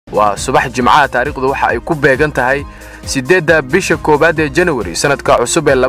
waa subax jimcaha taariikhdu waxa ay ku beegan tahay siddeedda bisha koowaad ee janawari sannadka cusub ee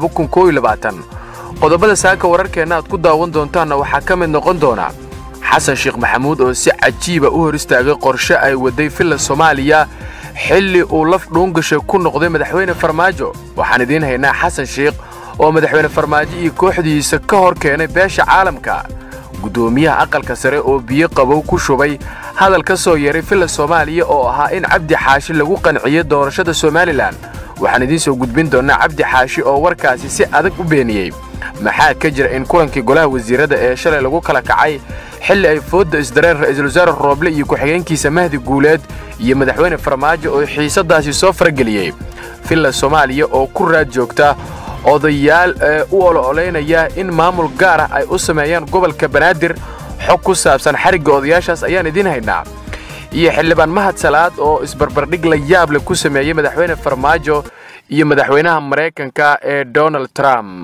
qodobada saaka wararkeenna aad ku daawan doontaanna waxaa ka mid noqon doona xasan sheekh maxamuud oo si cajiiba u hor istaagay qorshe ay waday villa soomaaliya xilli uu laf dhuungasha ku noqday madaxweyne farmaajo waxaan idiin haynaa xasan sheekh oo madaxweyne farmaajo iyo kooxdiisa ka hor keenay beesha caalamka guddoomiyaha aqalka sare oo biyo qabow ku shubay hadal ka soo yeeray villa soomaaliya oo ahaa in cabdi xaashi lagu qanciyo doorashada somalilan waxaan idiin soo gudbin doonnaa cabdi xaashi oo warkaasi si adag u beeniyey maxaa ka jira in kulankii golaha wasiirada ee shalay lagu kala kacay xilli ay foodda isdareen ra'iisul wasaare rooble iyo ku-xigeenkiisa mahdi guuleed iyo madaxweyne farmaajo oo xiisadaasi soo farageliyey villa soomaaliya oo ku raad joogta odayaal ee u olo-olaynaya in maamul gaar ah ay u sameeyaan gobolka banaadir xog ku saabsan xarigga odayaashaas ayaan idiin haynaa iyo xildhibaan mahad salaad oo isbarbardhig la yaab leh ku sameeyey madaxweyne farmaajo iyo madaxweynaha maraykanka ee donald trump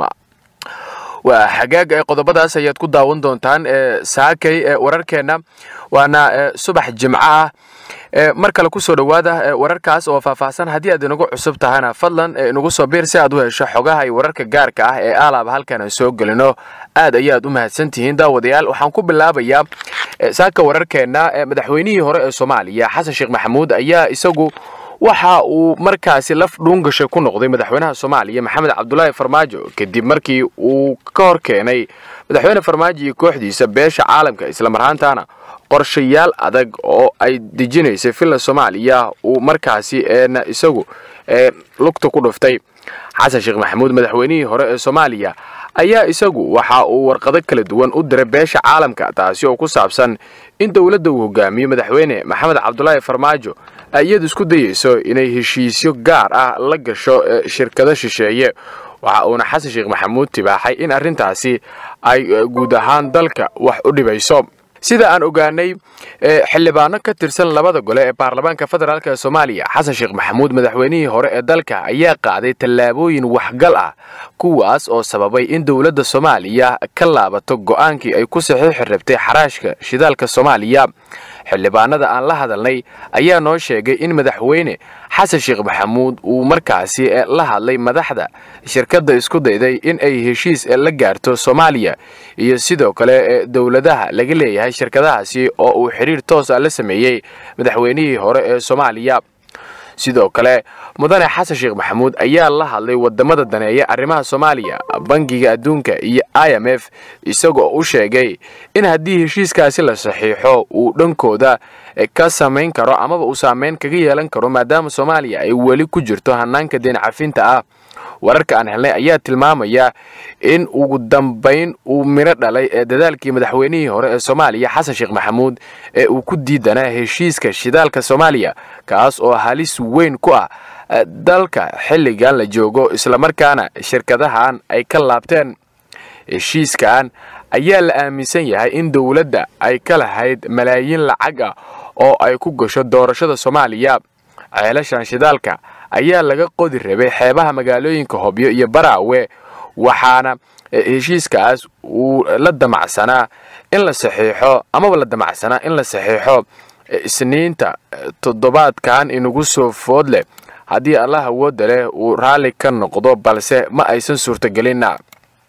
waa xagaag ee qodobadaas ayaad ku daawan doontaan ee saakay ee wararkeenna waana subax jimco ah mar kale kusoo dhowaada wararkaas oo faahfaahsan haddii aad inagu cusub tahana fadlan inagu soo biir si aad u hesho xogaha iyo wararka gaarka ah ee aalaaba halkan aan soo gelino aad ayaad u mahadsan tihiin daawadayaal waxaan ku bilaabayaa saaka wararkeenna madaxweynihii hore ee soomaaliya xasan sheekh maxamuud ayaa isagu waxa uu markaasi laf dhuungasha ku noqday madaxweynaha soomaaliya maxamed cabdulaahi farmaajo kadib markii uu ka hor keenay madaxweyne farmaajo iyo kooxdiisa beesha caalamka islamarhaantaana qorshayaal adag oo ay dejinaysay villa soomaaliya uu markaasi eena isagu lugta ku dhuftay xasan sheekh maxamuud madaxweynihii hore ee soomaaliya ayaa isagu waxa uu warqado kala duwan u diray beesha caalamka taasi oo ku saabsan in dowladda uu hogaamiyo madaxweyne maxamed cabdulaahi farmaajo ay iyadu isku dayeyso inay heshiisyo gaar ah la gasho shirkado shisheeye waxa uuna xasan sheekh maxamuud tibaaxay in arrintaasi ay guud ahaan dalka wax u dhibayso sida aan ogaanay xildhibaano ka tirsan labada gole ee baarlamaanka federaalk ee soomaaliya xasan sheekh maxamuud madaxweynihii hore ee dalka ayaa qaaday tallaabooyin waxgal ah kuwaas oo sababay in dowladda soomaaliya ka laabato go'aankii ay ku saxiixi rabtay xaraashka shidaalka soomaaliya xildhibaanada aan la hadalnay ayaa noo sheegay in madaxweyne xasan sheekh maxamuud uu markaasi la hadlay madaxda shirkadda isku dayday in ay heshiis la gaarto soomaaliya iyo sidoo kale dowladaha laga leeyahay shirkadahaasi oo uu xidhiir toosa la sameeyey madaxweynihii hore ee soomaaliya sidoo kale mudane xasan sheekh maxamuud ayaa la hadlay wadamada daneeya arrimaha soomaaliya bangiga adduunka iyo i m f isagoo u sheegay in haddii heshiiskaasi la saxiixo uu dhankooda ka samayn karo amaba uu saameyn kaga yeelan karo maadaama soomaaliya ay weli ku jirto hanaanka deen cafinta ah wararka aan helnay ayaa tilmaamaya in ugu dambayn uu midho dhalay ee dadaalkii madaxweynihii hore ee soomaaliya xasan sheekh maxamuud ee uu ku diidanaa heshiiska shidaalka soomaaliya kaas oo halis weyn ku ah dalka xilligan la joogo islamarkaana shirkadahan ay ka laabteen heshiiskan ayaa la aaminsan yahay in dowladda ay ka lahayd malaayiin lacag ah oo ay ku gasho doorashada soomaaliya ceelashan shidaalka ayaa laga qodi rabay xeebaha magaalooyinka hobyo iyo baraawe waxaana heshiiskaas uu la damacsanaa in la saxiixo amaba la damacsanaa in la saxiixo isniinta toddobaadkan inagu soo food leh haddii allah awoodda leh uu raalli ka noqdo balse ma aysan suurtagelinna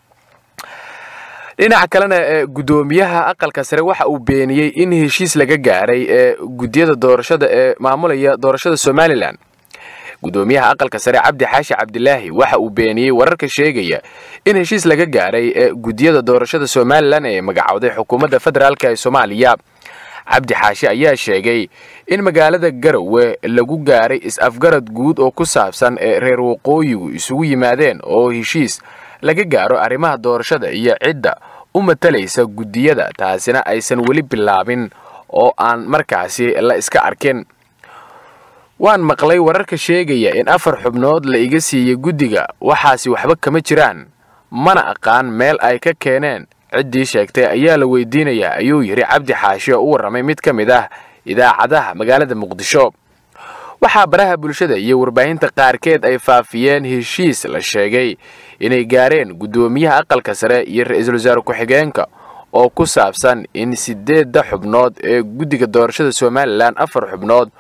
dhinaca kalena ee guddoomiyaha aqalka sare waxa uu beeniyey in heshiis laga gaaray ee guddiyada doorashada ee maamulaya doorashada somalilan guddoomiyaha aqalka sare cabdi xaashi cabdilaahi waxa uu beeniyey wararka sheegaya in heshiis laga gaaray ee guddiyada doorashada somalilan ee magacowday xukuumadda federaalk ee soomaaliya cabdi xaashi ayaa sheegay in magaalada garowe lagu gaaray is-afgarad guud oo ku saabsan ee reer waqooyigu isugu yimaadeen oo heshiis laga gaaro arrimaha doorashada iyo cidda u matalaysa guddiyada taasina aysan weli bilaabin oo aan markaasi la iska arkin waan maqlay wararka sheegaya in afar xubnood la iga siiyey guddiga waxaasi waxba kama jiraan mana aqaan meel ay ka keeneen ciddii sheegtay ayaa la weydiinayaa ayuu yidhi cabdi xaashi oo u warramay mid ka mid ah idaacadaha magaalada muqdisho waxaa baraha bulshada iyo warbaahinta qaarkeed ay faafiyeen heshiis la sheegay inay gaareen guddoomiyaha aqalka sare iyo ra-iisul wasaare ku-xigeenka oo ku saabsan in siddeedda xubnood ee guddiga doorashada somalilan afar xubnood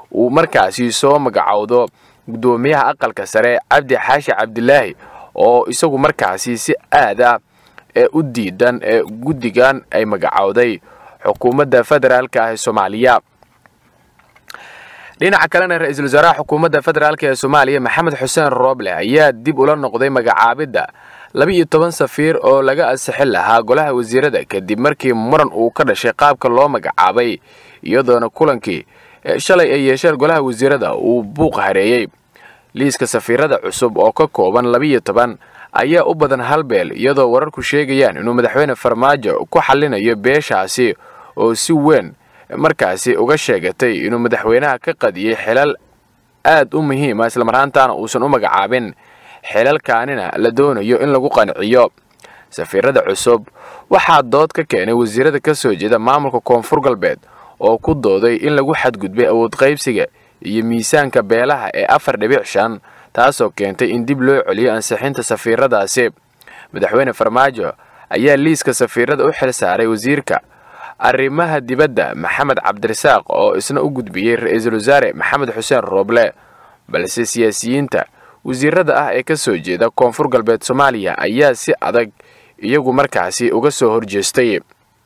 uu markaasi soo magacowdo guddoomiyaha aqalka sare cabdi xaashi cabdilaahi oo isagu markaasi si aad ah ee u diidan ee guddigan ay magacowday xukuumadda federaalka ah ee soomaaliya dhinaca kalena ra-iisul wasaaraha xukuumadda federaalk ee soomaaliya maxamed xuseen rooble ayaa dib ula noqday magacaabidda laba-iyo toban safiir oo laga ansixin lahaa golaha wasiirada kadib markii muran uu ka dhashay qaabka loo magacaabay iyadoona kulankii shalay ay yeesheen golaha wasiirada uu buuq hareeyey liiska safiirada cusub oo ka kooban labiiyo toban ayaa u badan halbeel iyadoo wararku sheegayaan inuu madaxweyne farmaajo ku xallinayo beeshaasi oo si weyn markaasi uga sheegatay inuu madaxweynaha ka qadiyey xilal aad u muhiima islamarhaantaana uusan u magacaabin xilalkaanina la doonayo in lagu qanciyo safiirada cusub waxaa dood ka keenay wasiirada ka soo jeeda maamulka koonfur galbeed oo ku dooday in lagu xadgudbay awood qaybsiga iyo miisaanka beelaha ee afar dhibic shan taasoo keentay in dib loo celiyo ansixinta safiiradaasi madaxweyne farmaajo ayaa liiska safiirada u xil saaray wasiirka arrimaha dibadda maxamed cabdirasaaq oo isna u gudbiyey ra-iisul wasaare maxamed xuseen rooble balse siyaasiyiinta wasiirada ah ee ka soo jeeda koonfur galbeed soomaaliya ayaa si adag iyagu markaasi uga soo horjeestay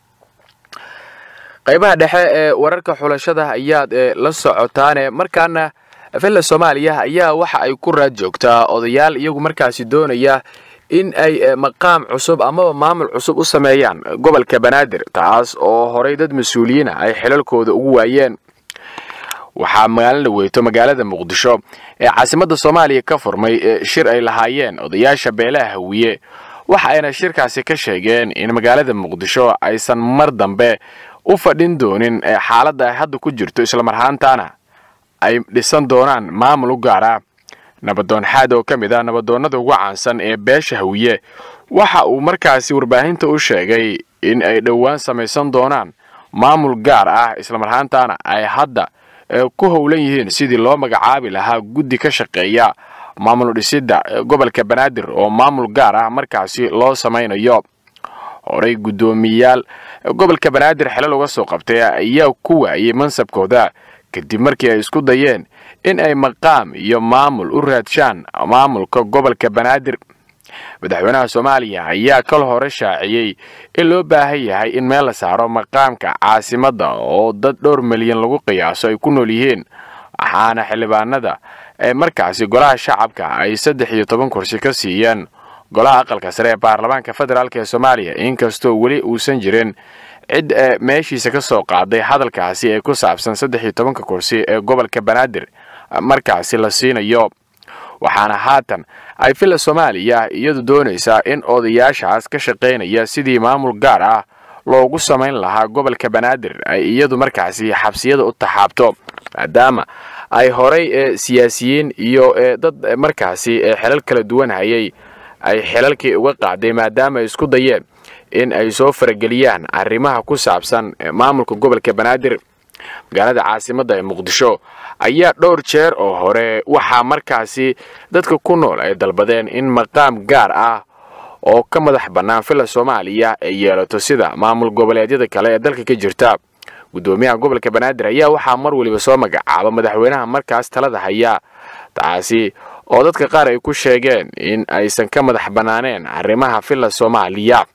qaybaha dhexe ee wararka xulashada ayaad la socotaane markaana villa soomaaliya ayaa waxa ay ku raad joogtaa odayaal iyagu markaasi doonaya in ay maqaam cusub amaba maamul cusub u sameeyaan gobolka banaadir taas oo horay dad mas-uuliyiina ay xilalkooda ugu waayeen waxaa maalin dhaweyto magaalada muqdisho ee caasimadda soomaaliya ka furmay shir ay lahaayeen odayaasha beelaha hawiye waxa ayna shirkaasi ka sheegeen in magaalada muqdisho aysan mar dambe u fadhin doonin xaaladda ay hadda ku jirto islamarhaantaana ay dhisan doonaan maamul u gaara nabadoon xaad oo ka mid ah nabadoonnada ugu caansan ee beesha hawiye waxa uu markaasi warbaahinta u sheegay in ay dhowaan samaysan doonaan maamul gaar ah islamarhaantaana ay hadda ku howlan yihiin sidii loo magacaabi lahaa guddi ka shaqeeya maamul dhisidda gobolka banaadir oo maamul gaar ah markaasi loo samaynayo horey guddoomiyayaal gobolka banaadir xelal uga soo qabtay ayaa ku waayey mansabkooda kadib markii ay isku dayeen in ay maqaam iyo maamul u raadshaan maamulka gobolka banaadir madaxweynaha soomaaliya ayaa kal hore shaaciyey in loo baahan yahay in meel la saaro maqaamka caasimadda oo dad dhowr milyan lagu qiyaaso ay ku nool yihiin waxaana xildhibaanada ee markaasi golaha shacabka ay saddex iyo toban kursi ka siiyeen golaha aqalka sare ee baarlamaanka federaalk ee soomaaliya inkastoo weli uusan jirin cid meeshiisa ka soo qaaday hadalkaasi ee ku saabsan saddex iyo tobanka kursi ee gobolka banaadir markaasi la siinayo waxaana haatan ay villa soomaaliya iyadu doonaysaa in odayaashaas ka shaqaynaya sidii maamul gaar ah loogu samayn lahaa gobolka banaadir ay iyadu markaasi xabsiyada u taxaabto maadaama ay horay ee siyaasiyiin iyo dad markaasi xelal kala duwan hayay ay xilalkii uga qaaday maadaama ay isku dayeen in ay soo farageliyaan arrimaha ku saabsan maamulka gobolka banaadir magaalada caasimadda ee muqdisho ayaa dhowr jeer oo hore waxaa markaasi dadka ku nool ay dalbadeen in maqaam gaar ah oo ka madax bannaan villa soomaaliya ay yeelato sida maamul goboleedyada kale ee dalka ka jirta guddoomiyaha gobolka banaadir ayaa waxaa mar weliba soo magacaaba madaxweynaha markaas talada haya taasi oo dadka qaar ay ku sheegeen in aysan ka madax bannaaneen arrimaha villa soomaaliya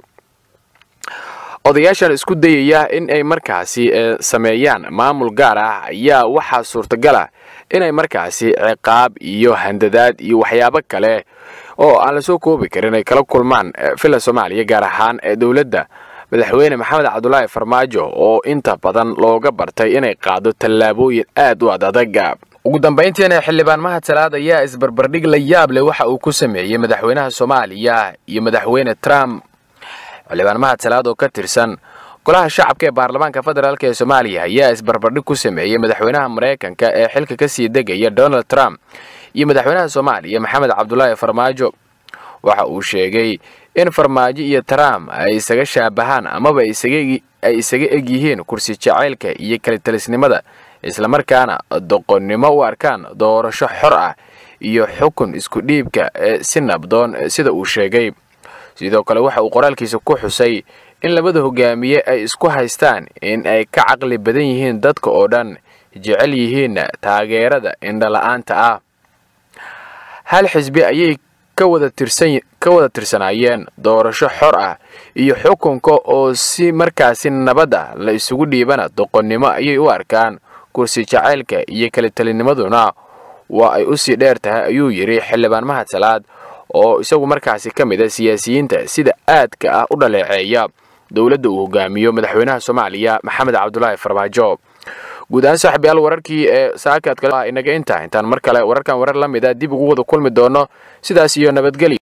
odayaashan isku dayaya in ay markaasi sameeyaan maamul gaar ah ayaa waxaa suurtagala inay markaasi ciqaab iyo handadaad iyo waxyaabo kale oo aan lasoo koobi karin ay kala kulmaan villa soomaaliya gaar ahaan dowladda madaxweyne maxamed cabdulaahi farmaajo oo inta badan looga bartay inay qaado tallaabooyin aad u ad adaga ugu dambayntiina xildhibaan mahad salaad ayaa isbarbardhig la yaab leh waxa uu ku sameeyey madaxweynaha soomaaliya iyo madaxweyne trump xildhibaan mahad salaad oo ka tirsan golaha shacabka ee baarlamaanka federaalk ee soomaaliya ayaa isbarbardhig ku sameeyey madaxweynaha maraykanka ee xilka ka sii degaya donald trump iyo madaxweynaha soomaaliya maxamed cabdulaahi farmaajo waxa uu sheegay in farmaajo iyo trump ay isaga shaabahaan amaba ay isaga eg yihiin kursi jacaylka iyo kalitalisnimada islamarkaana doqonnimo u arkaan doorasho xor ah iyo xukun isku dhiibka si nabdoon sida uu sheegay sidoo kale waxa uu qoraalkiisa ku xusay in labada hogaamiye ay isku haystaan in ay ka caqli badan yihiin dadka oo dhan jecel yihiin taageerada indhala-aanta ah hal xisbi ayay ka wada tirsanaayeen doorasho xor ah iyo xukunka oo si markaasi nabad ah la isugu dhiibana doqonnimo ayay u arkaan kursi jacaylka iyo kala telinimaduna waa ay usii dheer tahay ayuu yidhi xildhibaan mahad salaad oo isagu markaasi ka mid a siyaasiyiinta sida aadka ah u dhaleeceeya dowladda uu hogaamiyo madaxweynaha soomaaliya maxamed cabdulaahi farmaajo guud ahaan saaxiibyaal wararkii ee saakaad kale inaga intaa intaan mar kale wararkan warar la mid a dib ugu wada kulmi doono sidaas iyo nabadgelyo